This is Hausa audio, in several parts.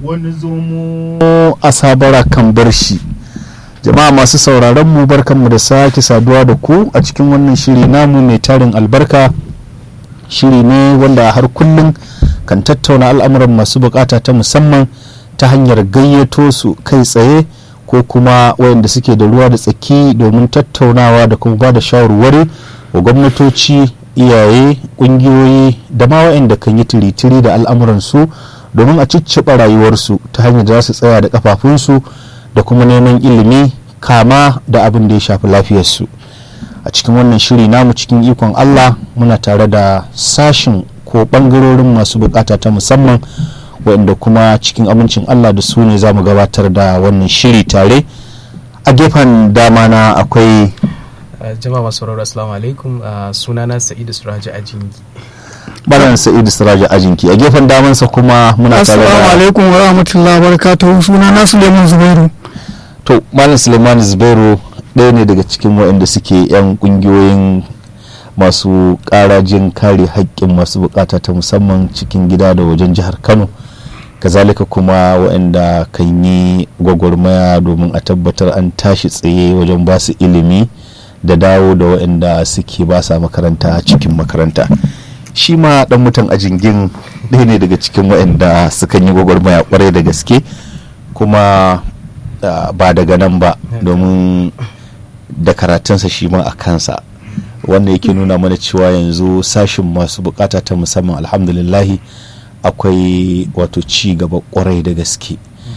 wani zomo a sabara kan bar shi jama'a masu sauraron mu barkanmu da sake saduwa da ku a cikin wannan shiri namu mai tarin albarka shiri ne wanda har kullum kan tattauna al'amuran masu bukata ta musamman ta hanyar gayyato su kai tsaye ko kuma wayanda suke da ruwa da tsaki domin tattaunawa da kuma ba da shawarwari wa gwamnatoci iyaye kungiyoyi da ma wayanda kan yi tiritiri da al'amuransu domin a cicciɓa rayuwarsu ta hanyar da za su tsaya da kafafunsu da kuma neman ilimi kama da abin da ya shafi lafiyarsu a cikin wannan shiri namu cikin ikon allah muna tare da sashin ko bangarorin masu bukata ta musamman waɗanda kuma cikin amincin allah da su ne za mu gabatar da wannan shiri tare a gefen dama na akwai jama'a masu sauraro assalamu alaikum sunana sa'idu suraji ajingi baran sa'idu siraja ajinki a gefen damansa kuma muna tare Assalamu da alaikum wa rahmatullahi wa barakatuhu suna na Suleiman Zubairu. to malam suleiman zubairu ɗaya ne daga cikin waɗanda suke 'yan ƙungiyoyin masu ƙarajin kare haƙƙin masu bukata ta musamman cikin gida da wajen jihar kano kazalika kuma waɗanda kan yi gwagwarmaya domin a tabbatar an tashi tsaye wajen ba su ilimi da dawo da waɗanda suke ba sa makaranta cikin makaranta shi ma ɗan mutan a jingin ɗaya ne daga cikin waɗanda sukan yi gwagwarmaya kwarai da gaske kuma Uh, ba daga nan ba domin da karatunsa shi ma a kansa wanda yake nuna mana cewa yanzu sashin masu bukata ta musamman alhamdulillahi akwai wato ci gaba kwarai da gaske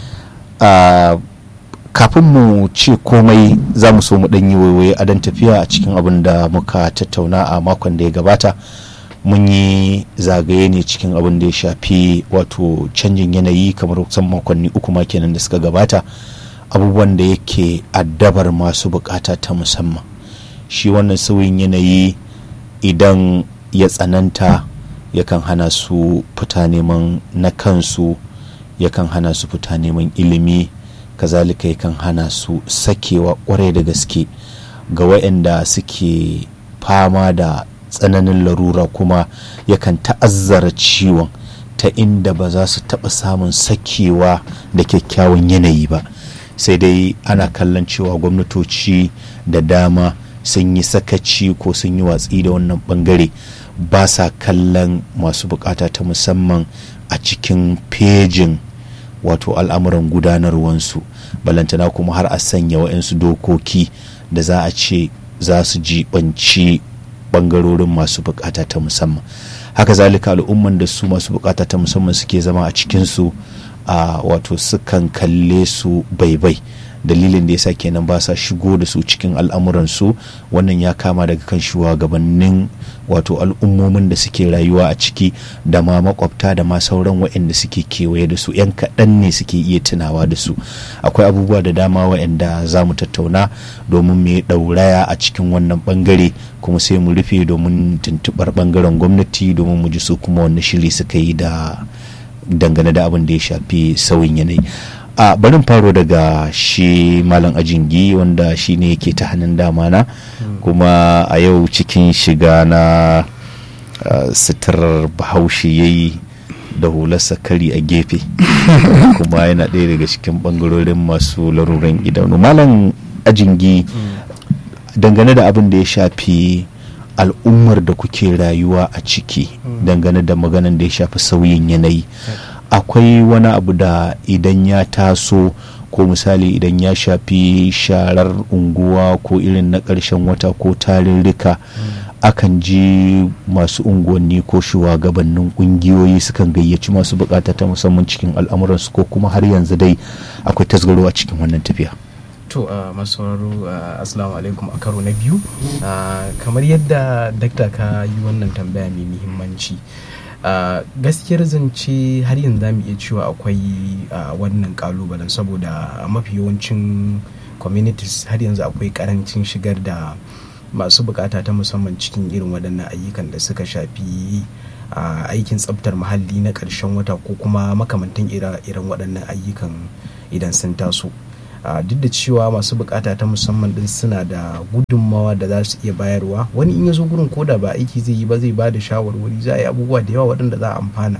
uh, kafin mu ce komai za mu so mu ɗan yi waiwaye a dan tafiya a cikin abin da muka tattauna a makon da ya gabata mun yi zagaye ne cikin abin da ya shafi wato canjin yanayi kamar kusan makonni uku ma kenan da suka gabata abubuwan da yake addabar masu bukata ta musamman shi wannan sauyin yanayi idan ya tsananta yakan hana su fita neman na kansu yakan hana su fita neman ilimi kazalika yakan hana su sakewa kwarai da gaske ga waɗanda suke fama da tsananin larura kuma yakan ta'azzara ciwon ta inda ba za su taɓa samun sakewa da kyakkyawan yanayi ba sai dai ana kallon cewa gwamnatoci da dama sun yi sakaci ko sun yi watsi da wannan bangare ba sa kallon masu bukata ta musamman a cikin fejin wato al'amuran gudanarwansu balantana kuma har a sanya wa'yansu dokoki da za a ce za su jibanci bangarorin masu bukata ta musamman haka zalika al'umman da su masu bukata ta musamman suke zama a cikinsu a wato sukan kalle su baibai dalilin da yasa kenan ba sa shigo da su cikin al'amuransu wannan ya kama daga kan shugabannin wato al'ummomin da suke rayuwa a ciki da ma makwabta da ma sauran waɗanda suke kewaye da su 'yan kaɗan ne suke iya tunawa da su akwai abubuwa da dama waɗanda za mu tattauna domin mu ɗauraya a cikin wannan ɓangare kuma sai mu rufe domin tuntuɓar ɓangaren gwamnati domin mu ji su kuma wani shiri suka yi da dangane da abin da ya shafi sauyin yanayi a barin faro daga shi malam ajingi wanda shi ne yake ta hannun dama na kuma a yau cikin shiga na sitirar bahaushe ya yi da hularsa kari a gefe kuma yana ɗaya daga cikin ɓangarorin masu laruran idanu malam ajingi dangane da abin da ya shafi al'ummar da kuke rayuwa a ciki dangane da maganan da ya shafi sauyin yanayi akwai wani abu da idan ya taso ko misali idan ya shafi sharar unguwa ko irin na ƙarshen wata ko tarurruka akan ji masu unguwanni ko shugabannin ƙungiyoyi sukan gayyaci masu bukata ta musamman cikin al'amuransu ko kuma har yanzu dai akwai tasgaro a cikin wannan tafiya to uh, masu sauraro uh, assalamu alaikum a karo na biyu uh, kamar yadda dakta ka yi wannan tambaya mai muhimmanci Uh, gaskiyar zance har yanzu za mu iya cewa akwai uh, wannan kalubalen saboda mafi yawancin communities har yanzu akwai karancin shigar da masu bukata ta musamman cikin irin waɗannan ayyukan da suka shafi uh, aikin tsabtar muhalli na ƙarshen wata ko kuma makamantan irin waɗannan ayyukan idan sun taso duk da cewa masu bukata ta musamman din suna da gudunmawa da za su iya bayarwa wani in ya zo gurin koda ba aiki zai yi ba zai ba da shawarwari za a yi abubuwa da yawa waɗanda za a amfana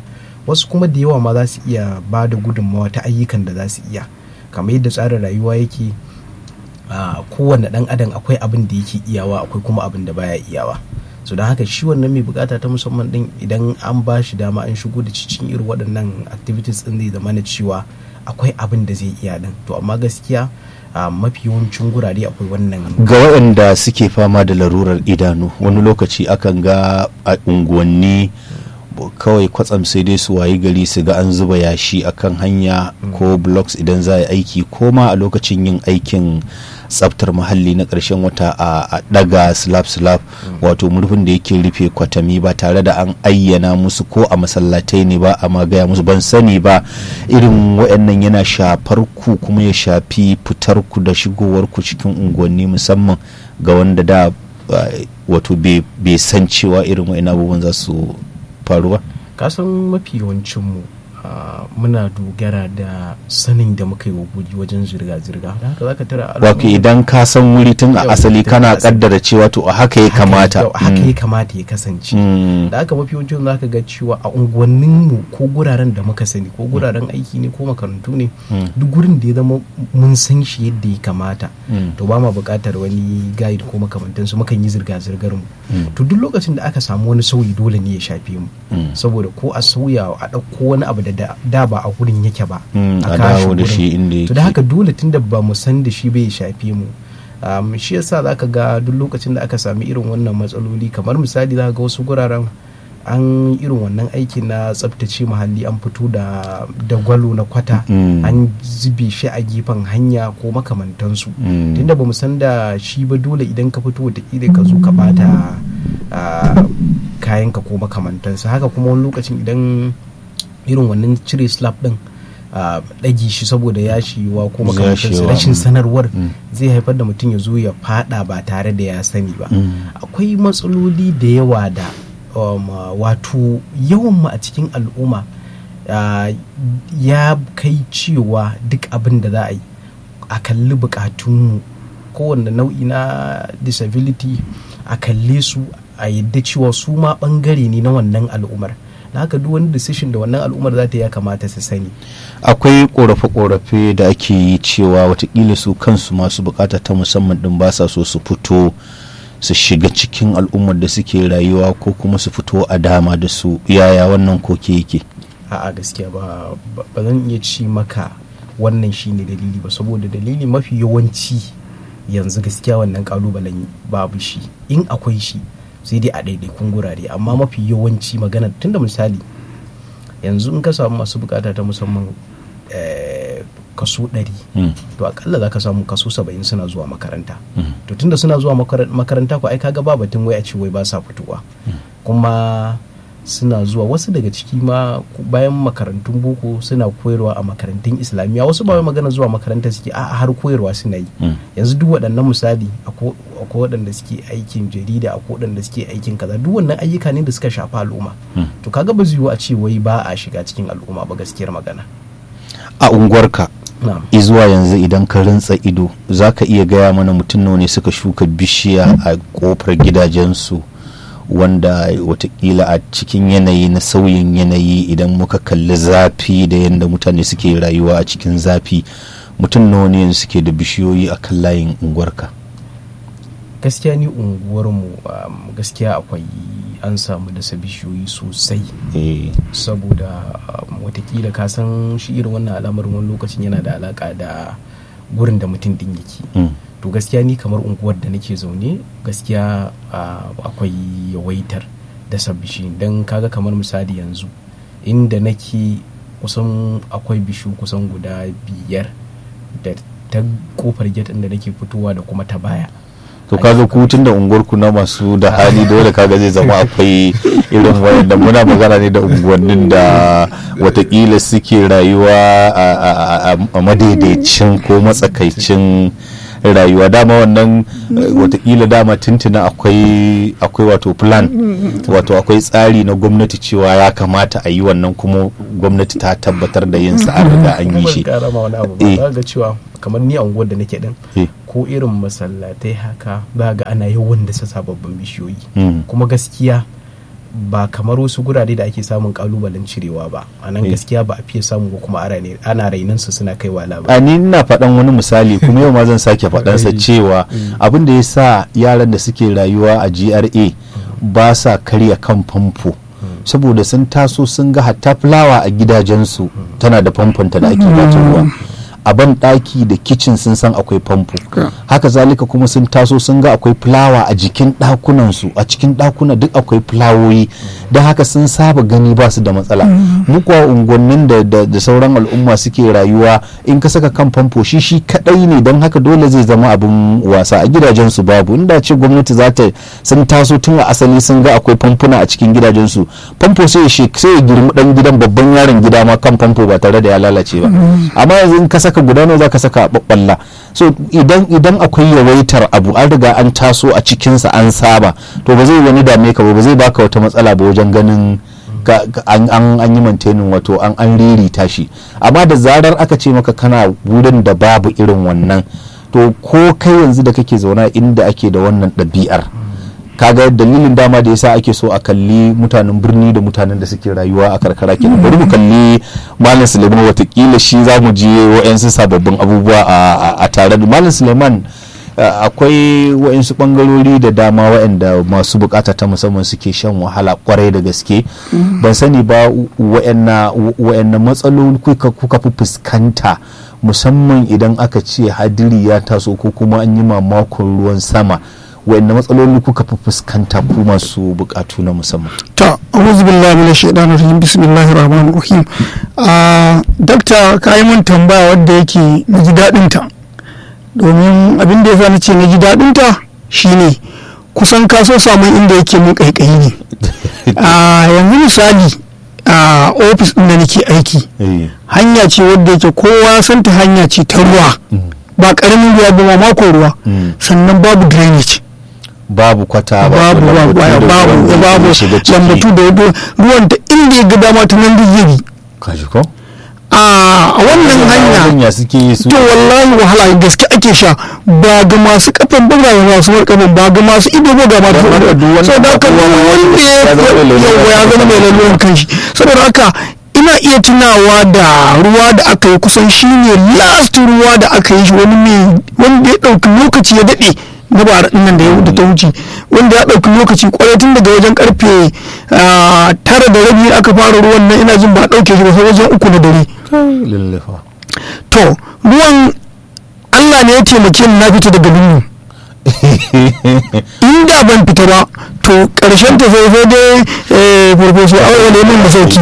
wasu kuma da yawa ma za su iya ba da gudunmawa ta ayyukan da za su iya kamar yadda tsarin rayuwa yake a kowane dan adam akwai abin da yake iyawa akwai kuma abin da baya iyawa so don haka shi wannan mai bukata ta musamman din idan an ba shi dama an shigo da cikin irin waɗannan activities din zai zama na cewa akwai abin da zai iya din to amma gaskiya a mafi yawancin gurare akwai wannan ga waɗanda suke fama da larurar idanu wani lokaci akan ga a unguwanni kawai kwatsam sai dai su wayi gari su ga an zuba yashi akan hanya ko blocks idan za a yi aiki ko ma a lokacin yin aikin tsaftar muhalli na ƙarshen wata a ɗaga slab slab wato murfin da yake rufe kwatami ba tare da an ayyana musu ko a masallatai ne ba a magaya musu ban sani ba irin waɗannan yana shafar ku kuma ya shafi fitar ku da shigowar ku cikin unguwanni musamman ga wanda da wato bai san cewa irin waɗannan abubuwan za su faru ba kasan mafi yawancinmu muna dogara da sanin da muka yi wa guri wajen zirga-zirga da haka zaka tara wato idan ka san wuri tun a asali kana kaddara cewa to a haka ya kamata haka ya kamata ya kasance da haka mafi yawancin zaka ga cewa a unguwanninmu ko guraren da muka sani ko guraren aiki ne ko makarantu ne duk gurin da ya zama mun san shi yadda ya kamata to ba ma buƙatar wani guide ko makamantansu mukan yi zirga-zirgar mu to duk lokacin da aka samu wani sauyi dole ne ya shafe mu saboda ko a sauya a ɗauko wani abu da da ba a gurin yake ba a dawo da shi inda yake to da haka dole tunda ba mu san da shi bai shafe mu shi yasa zaka ga duk lokacin da aka sami irin wannan matsaloli kamar misali zaka ga wasu guraren an irin wannan aikin na tsabtace muhalli an fito da gwalo na kwata an zube shi a gefen hanya ko makamantansu tunda ba mu san da shi ba dole idan ka fito wataƙila ka zo ka bata kayanka ko makamantansa haka kuma wani lokacin idan irin wannan cire slab din ɗagi shi saboda yashiwa ko makamantansa rashin sanarwar zai haifar da mutum ya zo ya fada ba tare da ya sani ba akwai matsaloli da yawa da wato yawan mu a cikin al'umma ya kai cewa duk abin da za a yi a kalli bukatunmu kowanne nau'i na disability a kalle su a yadda cewa su ma bangare ne na wannan al'ummar da haka duk wani decision da wannan al'ummar za ta ya kamata su sani akwai korafe-korafe da ake yi cewa watakila su kansu masu bukata ta musamman din ba sa so su fito su shiga cikin al'ummar da suke rayuwa ko kuma su fito a dama da su yaya wannan koke yake a'a gaskiya ba ba zan iya ci maka wannan shine dalili ba saboda dalili mafi yawanci yanzu gaskiya wannan kalubalen babu shi in akwai shi sai dai a ɗaiɗaikun gurare amma mafi yawanci magana tunda misali yanzu in ka samu masu bukata ta musamman kaso 100 to akalla za ka samu kaso 70 suna zuwa makaranta to tunda suna zuwa makaranta ko ai kaga ba batun wai a ce wai ba sa fitowa kuma suna zuwa wasu daga ciki ma bayan makarantun boko suna koyarwa a makarantun islamiyya wasu ba magana zuwa makaranta suke a har koyarwa suna yi yanzu duk waɗannan misali akwai waɗanda suke aikin jarida akwai waɗanda suke aikin kaza duk wannan ayyuka ne da suka shafi al'umma to kaga ba zai a ce wai ba a shiga cikin al'umma ba gaskiyar magana a unguwarka izuwa yanzu idan ka rintsa ido za ka iya gaya mana mutum nawa ne suka shuka bishiya a kofar gidajensu wanda watakila a cikin yanayi na sauyin yanayi idan muka kalli zafi da yadda mutane suke rayuwa a cikin zafi mutum nawa ne suke da bishiyoyi a kan layin unguwarka gaskiya ni unguwarmu gaskiya akwai an samu dasa bishiyoyi sosai saboda watakila ka san shi irin wannan al'amarin wani lokacin yana da alaka da gurin da mutum din yake to gaskiya ni kamar unguwar da nake zaune gaskiya akwai yawaitar dasa bishiyu don kaga kamar misali yanzu inda nake kusan akwai bishiyu kusan guda biyar da ta kofar gate da nake fitowa da kuma ta baya to kaga ku tun da unguwarku na masu da hali dole kaga zai zama akwai irin wayanda muna magana ne da unguwannin da watakila suke rayuwa a madaidaicin ko matsakaicin rayuwa dama wannan watakila dama tuntuna akwai akwai wato plan wato akwai tsari na gwamnati cewa ya kamata a yi wannan kuma gwamnati ta tabbatar da yin sa an riga an yi shi ga cewa kamar ni a unguwar da nake din ko irin masallatai haka za ga ana yawan da sababbin bishiyoyi kuma gaskiya ba kamar wasu gurare da ake samun kalubalen cirewa ba a nan Eh. gaskiya ba a fiye samu ko kuma ana ne- ana rainan su suna kaiwa a labari ni ina faɗan wani misali kuma yau ma zan sake faɗansa Eh. cewa abin da ya sa yaran da suke rayuwa a GRA ba sa karya kan famfo saboda sun taso sun ga hatta fulawa a gidajensu tana da famfonta da ake bata ruwa a ban ɗaki da kicin sun san akwai famfo haka zalika kuma sun taso sun ga akwai fulawa a jikin ɗakunansu a cikin ɗakuna duk akwai fulawoyi don haka sun saba gani ba su da matsala mu kuwa unguwannin da, da, da sauran al'umma suke rayuwa in ka saka kan famfo shi shi kadai ne don haka dole zai zama abin wasa a gidajensu babu inda ce gwamnati za ta sun taso tun a asali sun ga akwai famfuna a cikin gidajensu famfo sai ya shek- sai ya girmi dan gidan babban yaron gida ma kan famfo ba tare da ya lalace ba amma yanzu in ka saka guda nawa za ka saka a babballa so idan idan akwai yawaitar abu an riga an taso a cikinsa an saba to ba zai wani dame ka ba ba zai baka wata matsala ba wajen ganin ga- ga- an an an yi maintaining wato an an ririta shi amma da zarar aka ce maka kana wurin da babu irin wannan to ko kai yanzu da kake zauna inda ake da wannan ɗabi'ar kaga dalilin dama da yasa ake so a kalli mutanen birni da mutanen da suke rayuwa a karkara kenan bari mu kalli malam suleiman watakila shi za mu je wa'yansu sababbin abubuwa a- a- a tare da malam suleiman Uh, akwai wa'insu bangarori da dama wa'anda masu bukata ta musamman suke shan wahala kwarai da gaske ban sani ba wa'anna wa'anna matsaloli kuka kuka fi fuskanta musamman idan aka ce hadiri ya taso ko kuma an yi mamakon ruwan sama wa'anna matsaloli kuka fi fuskanta ku masu bukatu na musamman ta a'udhu billahi minash shaitanir rajim bismillahir rahmanir rahim a dakta ka yi mun tambaya wadda yake na ji daɗin ta domin abin da yasa nace na ji daɗin ta shine kusan ka so samun inda yake mun kaikayi ne a yanzu misali a ofis ɗin da nake aiki Eh, hanya ce wadda yake kowa santa hanya ce ta ruwa ba ƙaramin ruwa ba ma mako ruwa Mm. sannan babu drainage babu kwata babu babu lambatu da babu ruwan da babu zai shiga ciki. lambatu da yado ruwan da inda ya ga dama ta nan duk zai bi kaji ko a a wannan hanya hanya suke yi su to wallahi wahala gaske ake sha ba ga masu kafan ba ga masu markafan ba ga masu ido ba ga masu Wanda duk wanda saboda haka ba kowa ma wanda ya ya zama mai lalura. yawa ya zama mai laluran kanshi saboda haka ina iya tunawa da ruwa da aka yi kusan shine last ruwa da aka yi shi wani mai wanda ya ɗauki lokaci ya daɗe na bara ɗin nan da ya da ta wuce wanda ya ɗauki lokaci kwarai tun daga wajen karfe ah, tara da rabi aka fara ruwan nan ina jin ba a ɗauke shi ba sai wajen uku na dare lallafa to ruwan Allah ne ya taimake ni na fita daga lungu inda ban fita ba to karshen ta sai sai dai eh, farfesu a wani min da sauki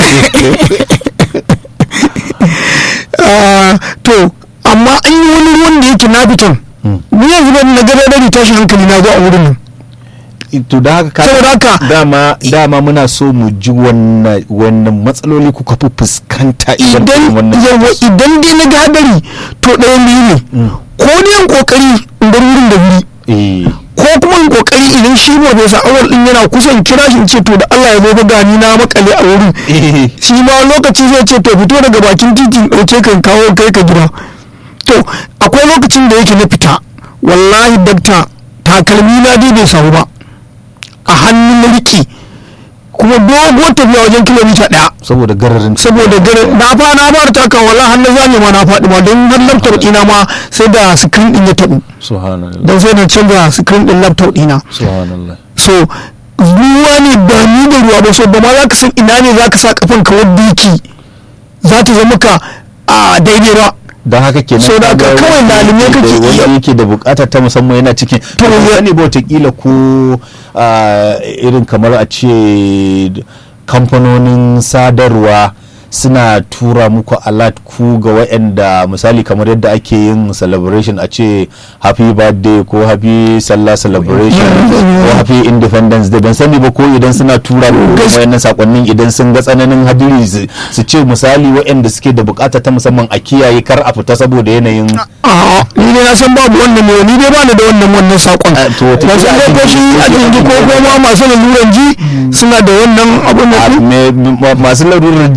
Ah, to amma an yi wani ruwan da yake na fitan ni yanzu ban na gaba da tashin hankali na zo a wurin nan to da haka ka- Saboda haka- dama dama muna so mu ji wannan wannan matsaloli kuka fi fuskanta idan idan irin wannan yawa idan dai na ga hadari to ɗaya biyu ne ko dai in kokari in bar wurin da wuri eh ko kuma in kokari idan shi ba bai sa awal din yana kusan kira shi in ce to da Allah ya zo ga gani na makale a wurin eh shi ma lokaci zai ce to fito daga bakin titi in dauke kan kawo kai ka gida to akwai lokacin da yake na fita wallahi dakta takalmi na dai bai samu ba a hannun na riƙe kuma doguwar tafiya wajen kilomita ɗaya saboda gararin saboda gare na fa na fara taka wallahi har na zame ma na faɗi ma don har laptop ɗina ma sai da screen ɗin ya taɓu subhanallah don sai na canza screen ɗin laptop ɗina subhanallah so ruwa ne ba ni da ruwa ba so ba ma za ka san ina ne za ka sa kafan ka wadda yake za ta zama ka a daidai ba don haka kenan So da kaga ka kawai wanda lalume yake da- kake iya- wanda yake da bukata ta musamman yana cikin to To, ya- wani ba watakila ko ah, irin kamar a ce kamfanonin sadarwa suna tura muku alert ku ga waɗanda misali kamar yadda ake yin celebration a ce happy birthday ko happy sallah celebration ko happy independence day ban sani ba ko idan suna tura muku Gas- wayannan sakonnin idan sun ga tsananin hadiri su- su ce misali waɗanda suke da bukata ta musamman a kiyaye kar a fita saboda yanayin a ni dai na san babu wannan ne ni dai ba ni da wannan wannan sakon Ah, to wata ba kila san a ko shi jin- a jinji ko kuma masu laluran ji suna da wannan abun da a- me- ma- masu larurar ji ai su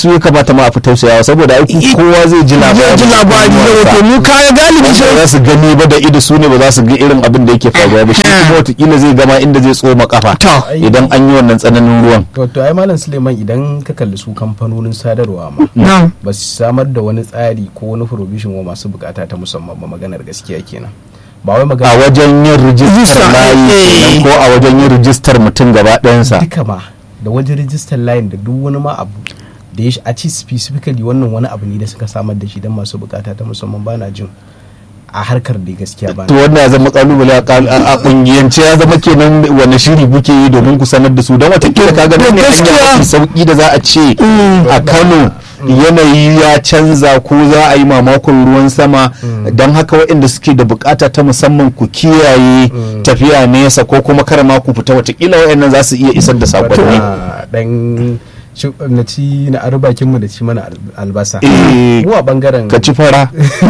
su ya kamata ma a fi tausayawa saboda ai I- kowa zai ji labari zai ji labari yawa to mu kaya galibi ba sai za su gani ba da ido su ne ba za su ga irin abin da yake faruwa ba shi kuma watakila zai gama inda zai tsoma kafa To. idan an yi wannan tsananin ruwan to to ai malam suleiman idan ka kalli su kamfanonin sadarwa ma na ba su samar da wani tsari ko wani provision wa masu bukata ta musamman ba maganar gaskiya kenan ba wai a magana wajen yin rijistar Rijista, layi eh. kenan ko a wajen yin rijistar mutum gaba ɗayansa duka ma da wajen rijistar layin da duk wani ma abu da ya sh- a ci specifically wannan wani abu ne da suka samar da shi don masu bukata ta musamman ba na jin a harkar da gaskiya ba to wannan ya zama kalubale a kal- a a kungiyance ya zama kenan wani shiri kuke yi domin ku sanar da su don watakila ka ga nan ne hanya gaskiya. mafi sauki da za a ce Mm. a Kano yanayi ya canza ko za a yi mamakon ruwan sama don haka waɗanda suke da bukata ta musamman ku kiyaye tafiya nesa ko kuma kar ma ku fita watakila waɗannan za su iya isar da sakonni Wata dan ci- na ci na ari bakin mu da ci mana al- albasa Eh, mu a bangaren ka ci fara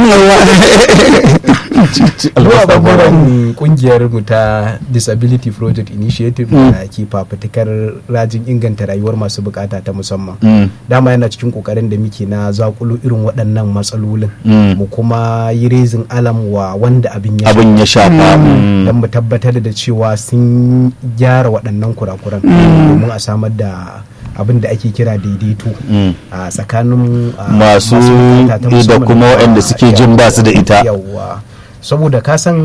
mu a bangaren kungiyar mu ta disability project initiative da ke fafutukar rajin inganta rayuwar masu bukata ta musamman Mm. dama yana cikin kokarin da muke na zakulu irin waɗannan matsalolin Mm. mu kuma yi rezin alam wa wanda abin ya abin ya shafa mm. don mu tabbatar da cewa sun gyara waɗannan kurakuran domin a samar da abin da ake kira daidaito Mm. a tsakanin a, Masu bukata ta da musamman kuma da- waɗanda suke jin ba su da ita. yawwa saboda ka san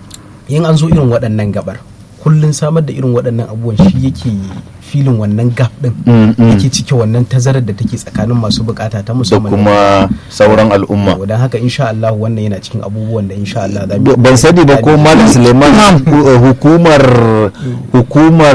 in an zo irin waɗannan gabar kullun samar da irin waɗannan abubuwan shi yake filin wannan gap din Mm, mm. yake cike wannan tazarar da take tsakanin masu bukata ta da musamman kuma sauran al'umma don haka insha Allah wannan yana cikin abubuwan da insha Allah za mu ban sani ba ko malam suleiman hu- hukumar hukumar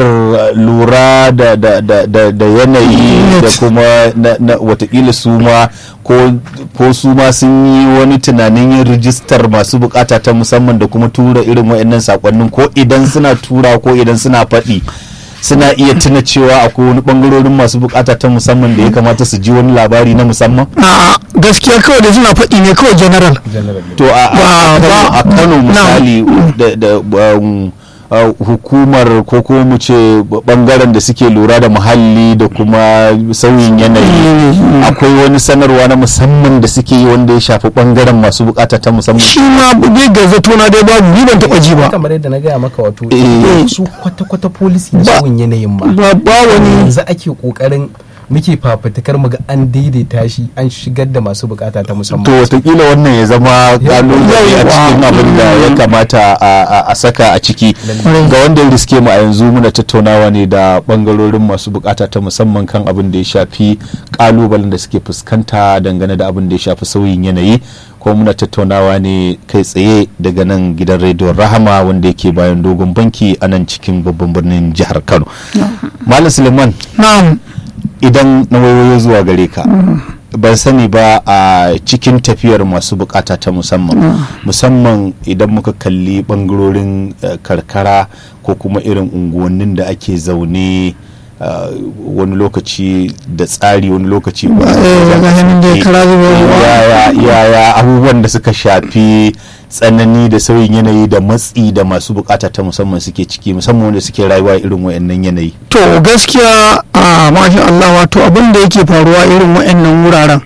lura da da da da, da yanayi da kuma na, na watakila su ma ko ko su ma sun yi wani tunanin yin rijistar masu bukata ta musamman da kuma tura irin waɗannan sakonnin ko idan suna tura ko idan suna faɗi suna iya tuna cewa akwai wani bangarorin masu bukata ta musamman da ya kamata su ji wani labari na musamman a gaskiya kawai da suna faɗi ne kawai general general to a, a, Ba- a Kano- ba- a kano na. misali da, da um, uh, hukumar ko ko mu ce bangaren da suke lura da muhalli da kuma sauyin yanayi akwai wani sanarwa na musamman da suke yi wanda ya shafi bangaren masu bukata ta musamman shi ma dai ga zato na dai babu ni ban taɓa ji ba kamar yadda na gaya maka wato Eh. su kwata-kwata policy na Ba- sauyin yanayin ma ba ba wani yanzu ake kokarin muke fafutukar mu ga an daidaita shi an shigar da masu bukata ta to musamman watakila wannan ya zama kalubale a Yawwa. cikin abin da ya kamata a- a- a saka a ciki Lallai. ga wanda ya riske mu a yanzu muna tattaunawa ne da bangarorin masu bukata ta musamman kan abin da ya shafi kalubalen da suke fuskanta dangane da abin da ya shafi sauyin yanayi ko muna tattaunawa ne kai tsaye daga nan gidan rediyon rahama wanda yake bayan dogon banki a nan cikin babban birnin jihar kano malam suleiman na'am idan na waiwayo zuwa gare ka ban sani ba a cikin tafiyar masu bukata ta musamman musamman idan muka kalli bangarorin eh, karkara ko kuma irin unguwannin da ake zaune eh, wani lokaci da tsari wani lokaci ba eh, ga hannun da ya kara zuba ruwa. yaya yaya abubuwan da suka shafi tsanani da sauyin yanayi da matsi da masu bukata ta musamman suke ciki musamman wanda suke rayuwa irin wayannan yanayi to gaskiya a masha Allah wato abin da yake faruwa irin wa'annan wuraren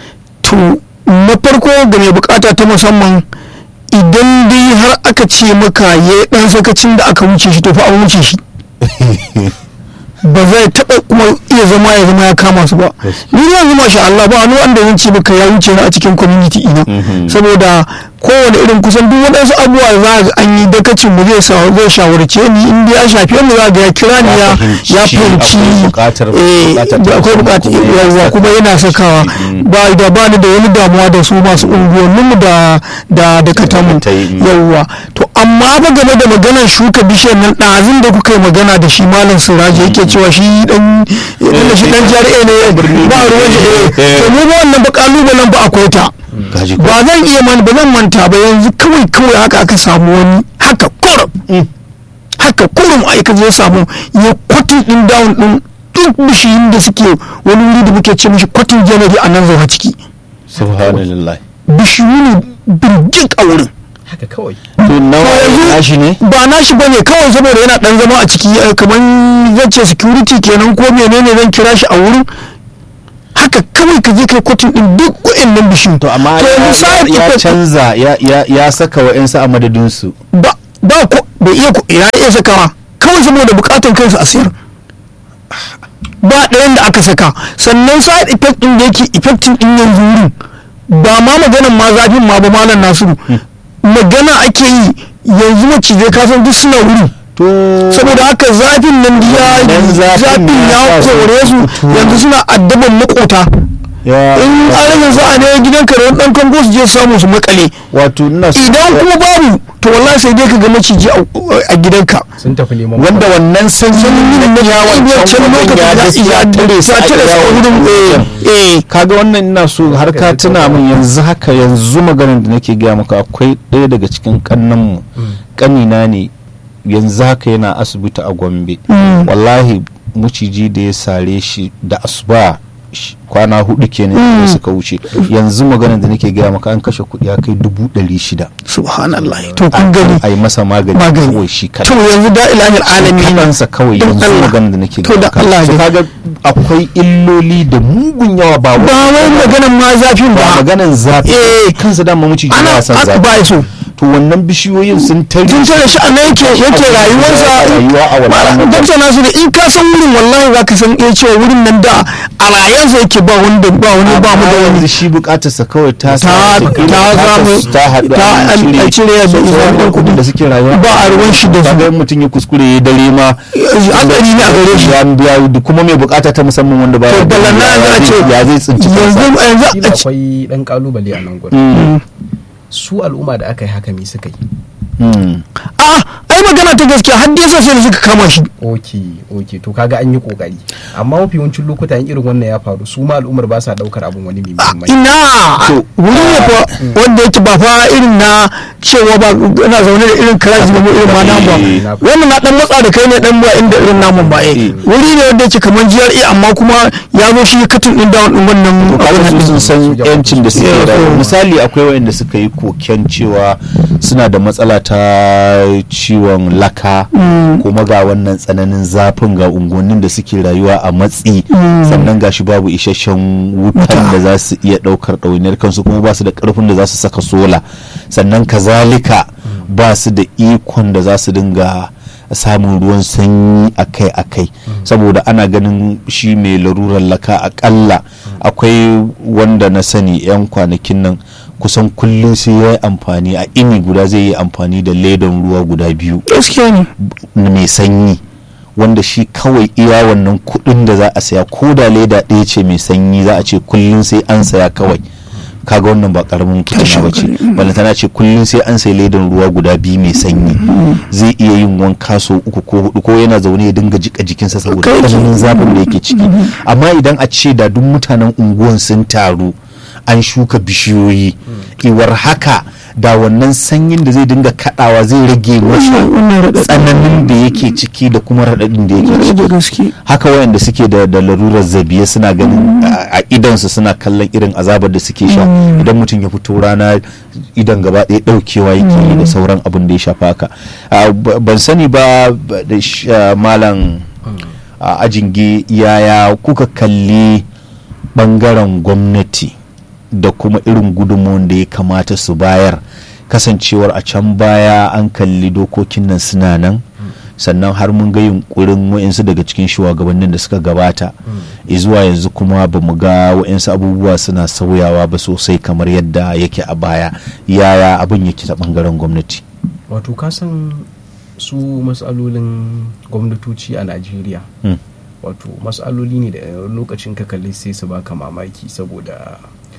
to na farko ga mai bukata ta musamman idan dai har aka ce maka ya dan sakacin da aka wuce shi to fa an wuce shi ba zai taɓa kuma iya zama ya zama ya kama su ba ni yanzu masha Allah ba wani wanda zan ce maka ya wuce ni a cikin community ina Mhm. saboda kowane irin kusan duk waɗansu abubuwa za ga an yi dakacin mu zai sa zai shawarce ni in dai ya shafe mu za ga ya kira ni Ya ya fahimci ya fahimci akwai buƙatar- eh, buƙatar da akwai ta buƙatar kuma yana yawwa kuma saka yana sakawa Mm. ba da ba ni da wani damuwa da su masu unguwanninmu da da da katamu ta yi, mm. yawwa to amma ba game da maganar shuka bishiyar nan ɗazin da kuka yi magana da shi malam siraji yake cewa shi dan dan shi dan jari'a ne ba ruwan shi eh to mu ba wannan ba kalubalen ba akwai ta gaji ko ba zan iya man ba zan manta ba yanzu kawai kawai haka aka samu wani haka kurum haka kurum aika zai samu ya kwatin din down din duk bishiyun da suke wani wuri da muke ce mishi kwatin janari a nan zaune ciki subhanallah bishiyu ne birjik a wurin haka kawai to nawa yanzu- nashi ne ba nashi bane kawai saboda yana dan zama a ciki eh, kamar zan ce security kenan ko menene zan kira shi a wurin haka haka kawai ka je kai kotun din duk wa'annan bishiyu to amma to yanzu side ya effect canza ya- ya ya saka wa'yansu a madadinsu ba ba ko bai iya ko ya iya sakawa kawai saboda bukatan kansa a sayar ba ɗayan da aka saka sannan side effect din da yake effecting din yanzu wurin ba ma maganan ma zafin ma ba malam nasiru magana ake yi yanzu macizai kasan duk suna wurin to saboda haka zafin nan ya Wannan zafin zafin ya ya sa su kore su fito. yanzu suna addaban makota ya in alamin za a ne gidanka da wani ɗan kango su je samu su makale wato ina so idan kuma babu to wallahi sai dai ka ga maciji a- a gidanka sun tafi neman wanda wannan sansanin ya wancan lokacin ya tare su a tare su a wurin eh eh kaga wannan ina so har ka tuna min yanzu haka yanzu maganar da nake gaya maka akwai ɗaya daga cikin kannanmu kanina ne yanzu haka yana asibiti a gombe Mm. wallahi muciji da ya sare shi da asuba sh- kwana hudu kenan da suka wuce yanzu maganar da nake gaya maka an kashe kuɗi ya kai dubu ɗari shida subhanallah to kun gani a yi masa magani magani kawai shi to kaɗai yanzu da ilahil alamin kanansa kawai Don yanzu Allah. maganar da nake To da gaya Allah maka so ne. kaga akwai illoli da mugun yawa ba ba wai maganan ma zafin ba ba maganan zafi Eh. kansa dama maciji ana yana son aka zafi ba so to wannan bishiyoyin sun tare tun tare shi a nan yake yake rayuwarsa rayuwa a wannan wajen. dokta nasu da in ka san wurin wallahi za ka san iya cewa wurin nan da a rayansa yake ba wanda ba wani ba mu da Amma wani yanzu shi bukatarsa kawai ta Ta- samu ta ta samu- ta haɗu ta an an cire da sauran izinin kuɗin da suke rayuwa ba a ruwan shi da su. kaga in mutum ya kuskure ya dare ma hatsari ne a gare shi ya biya da kuma mai bukata ta musamman wanda ba to balana za a ce ya zai tsinci yanzu kansa yanzu Kila a ce akwai dan kalubale a nan gurin Mm, su al'umma da aka yi haka me suka yi mm. a ai magana ta gaskiya har dai sai da suka kama shi ok ok to kaga an yi kokari amma mafi yawancin lokuta in irin wannan ya faru su ma al'ummar ba sa daukar abin wani mai muhimmanci ina To, wuri ne fa wanda yake ba fa irin na cewa ba ina zaune da irin karaji ba irin ma nan ba Eh. wannan na dan matsa da kai ne dan ba inda irin namun ba eh Eh. wuri ne wanda yake kamar GRA amma kuma ya zo shi katin din down din wannan kaga abin su sun nan san su yancin da suke Yeah, da so- misali akwai wayanda suka yi koken cewa suna da matsala ta ciwon laka kuma ga wannan tsananin zafin ga unguwannin da suke rayuwa a matsi sannan gashi babu isasshen wutan da za su iya daukar ɗawainiyar kansu kuma ba su da karfin da za su saka sola sannan kazalika ba su da ikon da za su dinga samun ruwan sanyi akai-akai saboda ana ganin shi mai larurar laka akalla akwai wanda na sani 'yan kwanakin nan kusan kullum sai ya yi amfani a ini guda zai yi amfani da ledan ruwa guda biyu gaskiya ne mai sanyi wanda shi kawai iya wannan kudin da za a saya ko da leda ɗaya ce mai sanyi za a ce kullum sai an saya kawai kaga wannan ba karamin fitina ba ce balantana ce kullum sai an sai ledan ruwa guda biyu mai sanyi zai iya yin wanka sau uku ko hudu ko yana zaune ya dinga jika jikinsa saboda Kai. tsananin zafin da yake ciki amma idan a ce da duk mutanen unguwan sun taru an shuka bishiyoyi iwar haka da wannan sanyin da zai dinga kadawa zai rage masa wannan raɗaɗi. tsananin da yake ciki da kuma raɗaɗin da yake ciki da gaske haka wayanda suke da da larurar zabiya suna ganin a a idansu suna kallon irin azabar da suke sha idan mutum ya fito rana idan gaba ɗaya ɗaukewa yake yi da sauran abin da ya shafa haka Ah, ba- ban sani ba ba- da sh- ah, malam a ajinge yaya kuka kalli bangaren gwamnati da kuma irin gudunmuwan da ya kamata su bayar kasancewar a can baya an kalli dokokin nan suna nan sannan har mun ga yunkurin wa'insu daga cikin shugabannin da suka gabata zuwa yanzu kuma ba mu ga wa'insu abubuwa suna sauyawa ba sosai kamar yadda yake a baya yaya abin yake ta bangaren gwamnati wato kasan su matsalolin gwamnatoci a najeriya Hmm. wato matsaloli ne da lokacin ka kalli sai su baka mamaki saboda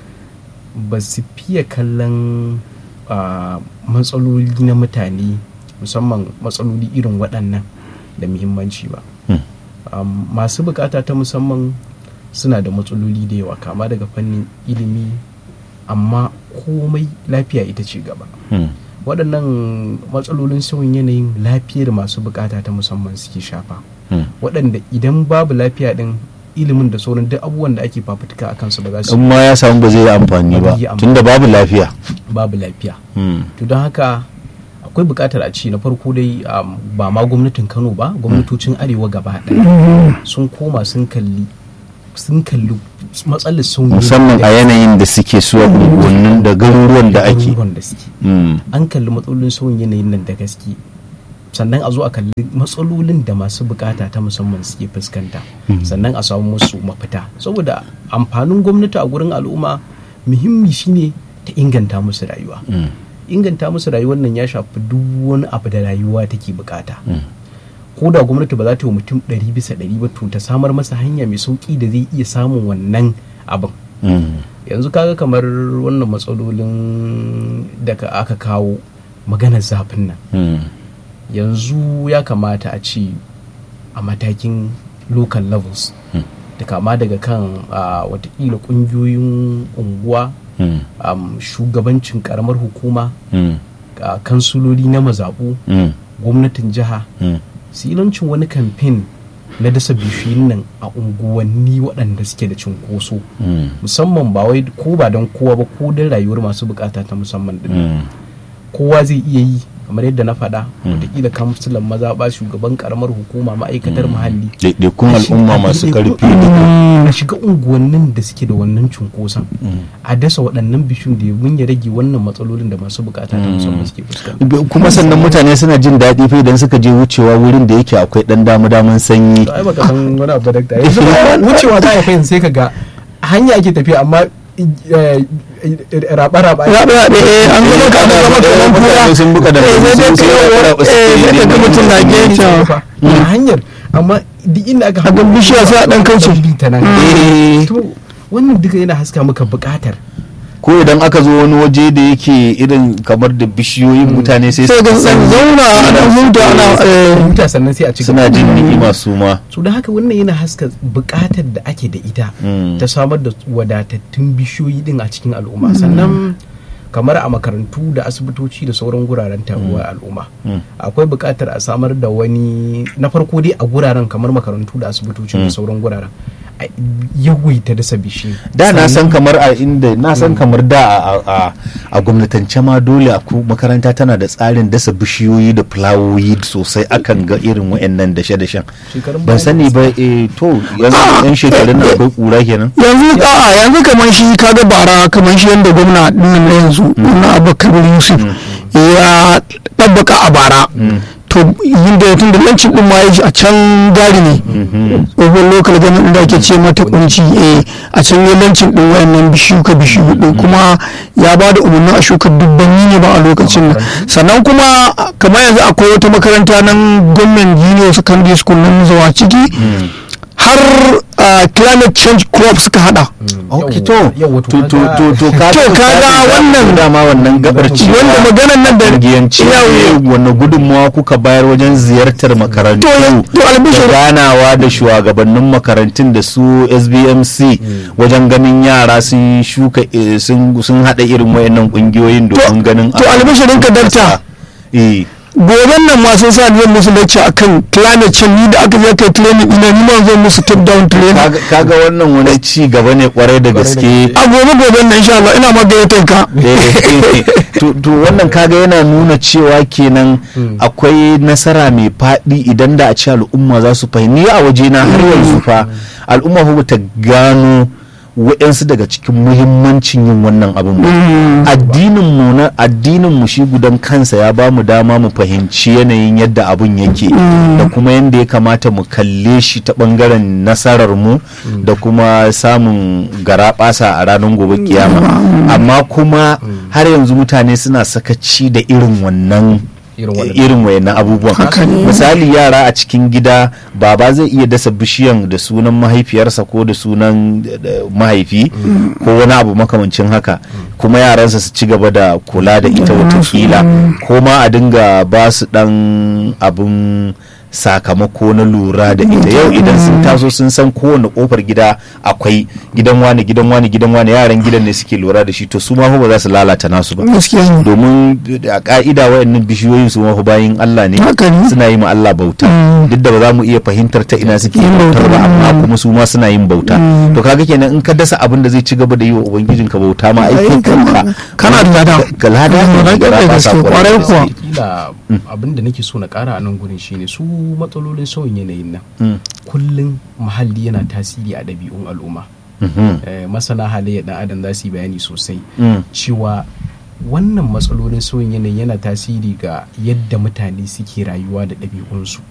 ba su fiye kallon ah, matsaloli na mutane musamman matsaloli irin waɗannan da muhimmanci ba Hmm. Um, masu bukata ta musamman suna da matsaloli da yawa kama daga fannin ilimi amma komai lafiya ita ce gaba Hmm. waɗannan matsalolin sauyin yanayin lafiyar masu bukata ta musamman suke shafa Hmm. waɗanda idan babu lafiya ɗin ilimin da sauran duk abubuwan da ake fafutuka a kansu ba za su in ma ya samu ba zai yi amfani Ba ba zai yi amfani. tunda babu lafiya babu lafiya Hmm. to don haka akwai buƙatar a ci na farko dai um, ba ma gwamnatin kano ba gwamnatocin arewa gaba ɗaya sun koma sun kalli sun kalli matsalar sauyi musamman a yanayin da suke su a unguwannin da garuruwan da ake garuruwan da suke Mm. an kalli matsalolin sauyin yanayin nan da gaske sannan a zo a kalli matsalolin da masu bukata ta musamman suke fuskanta sannan a samu musu mafita saboda amfanin gwamnati a gurin al'umma muhimmi shine ta inganta musu rayuwa Mm. inganta musu rayuwar nan ya shafi duk wani abu da rayuwa take bukata Mm. ko da gwamnati ba za ta yi wa mutum ɗari bisa ɗari ba to ta samar masa hanya mai sauƙi da zai iya samun wannan abin Mm. yanzu kaga kamar wannan matsalolin da ka- aka kawo maganar zafin nan Mm. yanzu ya kamata a ce a matakin local levels Mm. da kama daga kan ah, watakila kungiyoyin unguwa Mm. am, shugabancin karamar hukuma Mm. ah, kansuloli na mazaɓu Mm. gwamnatin jiha Mm. silancin wani kamfen na dasa bishiyun nan a unguwanni waɗanda suke da cinkoso Mm. musamman ba wai ko ba don kowa ba ko don rayuwar masu bukata ta musamman din Mm. kowa zai iya yi kamar yadda na faɗa Mm. wataƙila kamsulan maza ba shugaban karamar hukuma ma'aikatar muhalli ɗaiɗaikun A shiga- al'umma masu ɗaiɗaikun ƙarfi al'umma, a shiga unguwannin da suke da wannan cunkoson Mm. a dasa waɗannan bishiyun da mun ya rage wannan matsalolin da masu bukata ta musamman suke fuskanta kuma sannan mutane suna jin daɗi fa idan suka je wucewa wurin da yake akwai ɗan damu daman sanyi to ai baka san wani abu da dakta yanzu ba wucewa za a fahimta sai ka ga a hanya ake tafiya amma raba-raba rabe rabe eh an zama ka an zama kamar kura sun buka da eh sai dai ka yawo eh sai ka ga mutum na gefe a hanyar amma duk inda aka A ga bishiya sai a ɗan kauce. bi ta nan Eh. to wannan duka yana haska maka bukatar ko idan aka zo wani waje da yake irin kamar da bishiyoyin mutane sai sai ga su san zauna ana huta ana eh huta sannan sai a ci suna jin ni'ima su ma so da haka wannan yana haska bukatar da ake da ita Mm. ta samar da wadatattun bishiyoyi din a cikin al'umma sannan kamar a makarantu da asibitoci da sauran guraren taruwar al'umma Mm. akwai bukatar a samar da wani na farko dai a guraren kamar makarantu da asibitoci da sauran guraren a yawaita dasa bishiyu da na san Sannan- kamar a inda na san kamar da a- a a gwamnatance ma dole a ku- makaranta tana da tsarin dasa bishiyoyi da fulawoyi sosai akan ga irin wayannan dashe-dashen Shekarun ban baya sani ba eh to yanzu yan shekarun nan akwai kura kenan yanzu a'a yanzu kamar shi kaga bara kamar shi yanda gwamna dinnan na yanzu na abubakar yusuf ya ɗabbaka a bara to yin da tun da lancin din ma ya ji a can gari ne tsohon lokal ganin da ake ce mata kunci eh a can ya lancin din wayannan bishuka bishiyu din kuma ya ba da umarni a shuka dubbanni ne ba a lokacin nan sannan kuma kamar yanzu akwai wata makaranta nan gwamnan junior secondary school nan zuwa ciki har ah, climate change crop suka hada ok to Yawwa, to to to to ka To, kaga wannan- dama wannan gabar ci wanda maganan nan da kungiyanci Yawwa. wanne gudunmawa kuka bayar wajen ziyartar makarantu To, ya- to, albishir- da ganawa da shugabannin makarantun da su SBMC wajen ganin yara sun shuka eh, sun sun hada irin wayannan kungiyoyin domin ganin to albishirin ka dakta eh goben nan ma sun sa ni zan musu lecture akan climate change ni da aka je kai training ina ni ma zan musu top down training kaga kaga wannan wani ci gaba ne kwarai da gaske a gobe goben nan insha Allah ina ma gayyatar ka Eh, to to wannan kaga yana nuna cewa kenan akwai nasara mai faɗi idan da a ce al'umma za su fahimci a waje na har yanzu fa al'umma fa ta gano waɗansu daga cikin muhimmancin yin wannan abin ba addinin mu na addinin mu shi gudan kansa ya ba mu dama mu fahimci yanayin yadda abun yake da kuma yadda ya kamata mu kalle shi ta bangaren nasarar mu da kuma samun garaɓasa a ranar gobe kiyama amma kuma har yanzu mutane suna sakaci da irin wannan Irin wannan. irin wayannan abubuwan Haka ne. misali yara a cikin gida baba zai iya dasa bishiyan da sunan mahaifiyarsa ko da sunan eh, mahaifi ko wani abu makamancin haka kuma yaransa su ci gaba da kula da ita watakila ko ma a dinga ba su dan abun sakamako na lura da ita yau idan sun taso sun san kowane kofar gida akwai gidan wani gidan wani gidan wani yaran gidan ne suke lura da shi to su ma fa ba za su lalata nasu ba gaskiya ne domin a ka'ida wayannan bishiyoyin su mafi bayin Allah ne Haka ne. suna yi ma Allah bauta Mm. duk da ba za mu iya fahimtar ta ina suke Yin bautar ba bauta. amma kuma su ma suna yin bauta to kaga kenan in ka dasa abin da zai ci gaba da yi wa ubangijin ka bauta ma Ai, aikin kama- kanka kana da lada. ka lada Mm, ne lada ga ne raba gaske, sa kwarai da kuwa. gaske. kila abin da nake so na kara a nan gurin shine su matsalolin sauyin yanayin nan Mm. kullum muhalli yana tasiri a ɗabi'un al'umma Eh, masana halayyar ɗan adam za su yi bayani sosai cewa wannan matsalolin sauyin yanayi yana tasiri ga yadda mutane suke rayuwa da ɗabi'unsu